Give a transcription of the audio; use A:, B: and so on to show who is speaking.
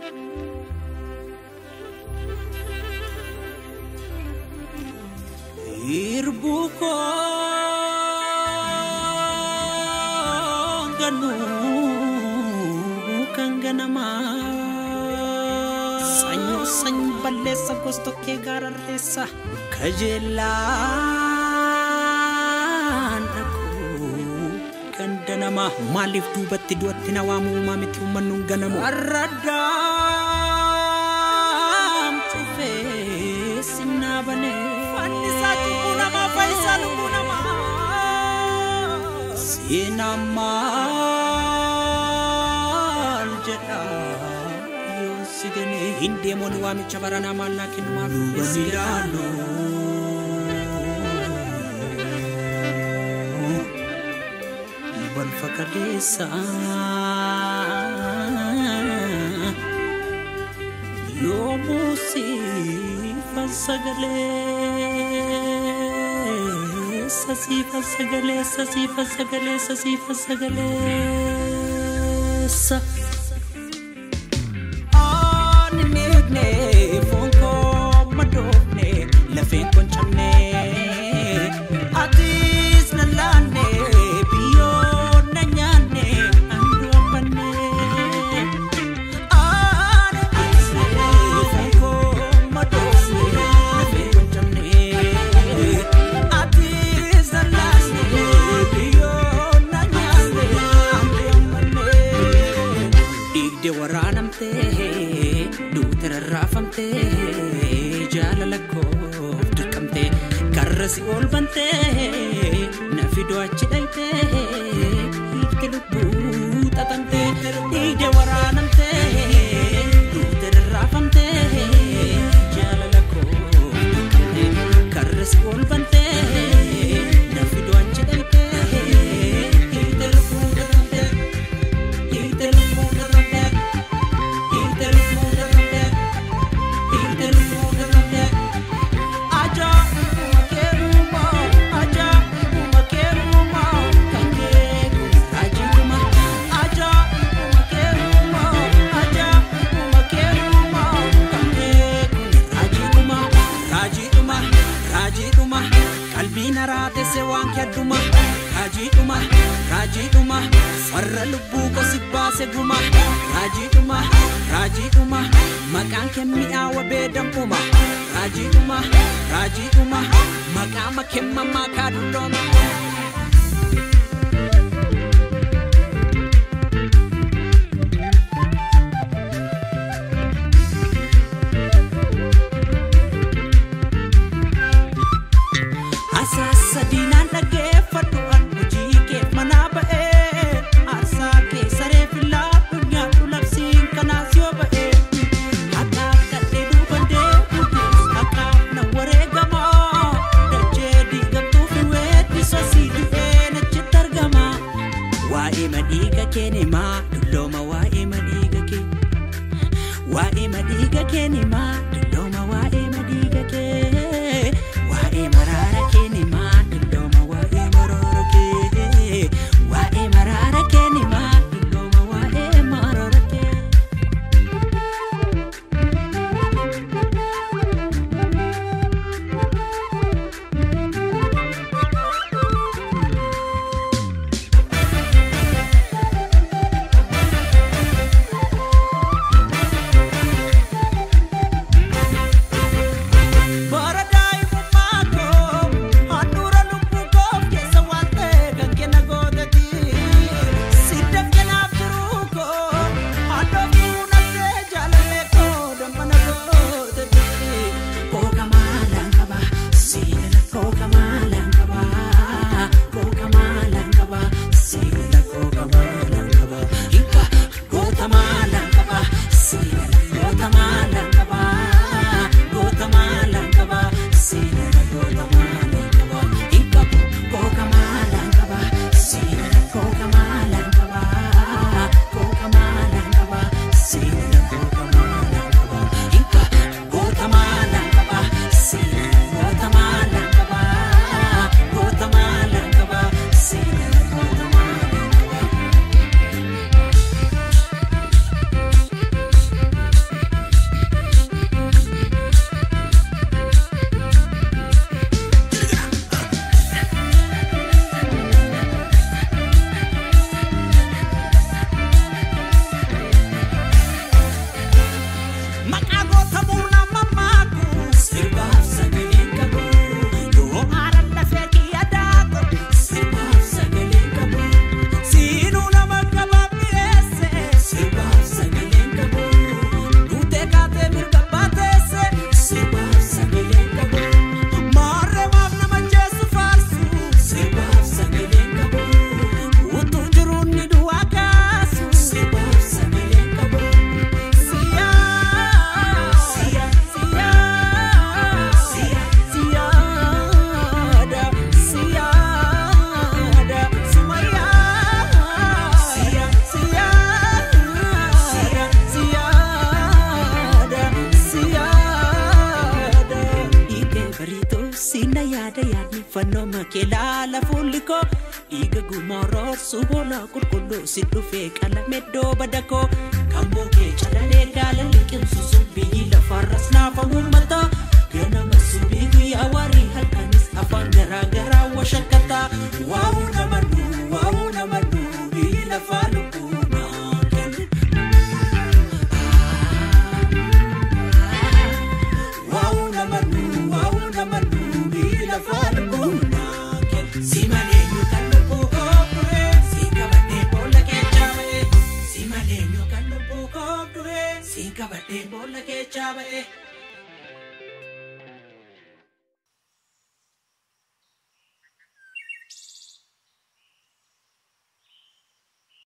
A: Hirbuu koo ganuu kan ganamaa sanyoo sanyi balleessa gostokkee gaararreessa kajeellaan dhaquu ganda namaa maaliif duubatti du'atti na waamuu miti uummannuun ganamu warra daamtufee sinnaa banee fannisaa cubbuu namaa faayisaa lubbuu namaa seenaan maal jedha yoo si ganee hin deemoon waamicha baranaa maal naa kennu maal duubani ilaalu wal fakkateessa yoomuu siifa sagalee sasiifa sagalee sasiifa sagalee sasiifa sagaleessa. Ani miidhne foon koo madoofne lafeen koo cabne atis na laanne biyyoo na nyaanne anduu ambanne. Ani miidhne foon koo madoofne lafeen koo cabne atis na laanne biyyoo na nyaanne anduu ambanne. Dhiigde waraanamtee duute rarraafamtee jaalala koof dirqamtee karrasi ol bantee na fidoo achi dhaytee hiikte lubbuu xaxamtee dhiigde waraanamtee duute rarraafamtee jaalala koof dirqamtee karrasi ol bantee na fidoo achi dhaytee hiikte lubbuu xaxamtee. qalbiin haraatesse waan kedduma raajiidhuma raajiidhuma farra lubbuu kosi baase guma raajiidhuma raajiidhuma maqaan kee mi'aawa beedamuma raajiidhuma raajiidhuma maqaa makemmamaa kaadullooma. Asaasa diinaan dhaggeeffadhu an hojii kee manaa ba'ee aarsaa kee saree filaa dhunyaadhu labsiin kanaas yoo ba'ee haqaaf kadhee duuban deemuutis haqaaf na wareegamaa dachee diigamtuuf hin weeddisa sii du'ee nachitti argama waa'ee madhiiga kee nimaa dullooma waa'ee madhiiga kee waa'ee madhiiga kee nimaa dullooma waa'ee madhiiga kee waa'ee maraara kee nimaa dullooma waa'ee maraara kee waa'ee maraara kee nimaa dullooma waa'ee maraara kee. fannoo makee laala fuulli koo dhiiga gumaa roorsu boolaa qulqulluu si dhufee qalameddoo badakoo kan bookee calalee gaala liqimsu sun biyyi lafaarras naafa uummata ganama subii guyyaa waarii halkanis afaan garaa garaa washakkataa waa'uu nama dhuu waa'uu nama dhuu biyyi lafaa lubbuu naa kennu. Waa'uu nama dhuu waa'uu nama dhuu biyyi lafaa lubbuu naa kennu. Si malee yookaan lubbuu kookure si qabadhee boolla keechaa ba'e. Si malee yookaan lubbuu kookure si qabadhee boolla keechaa ba'e.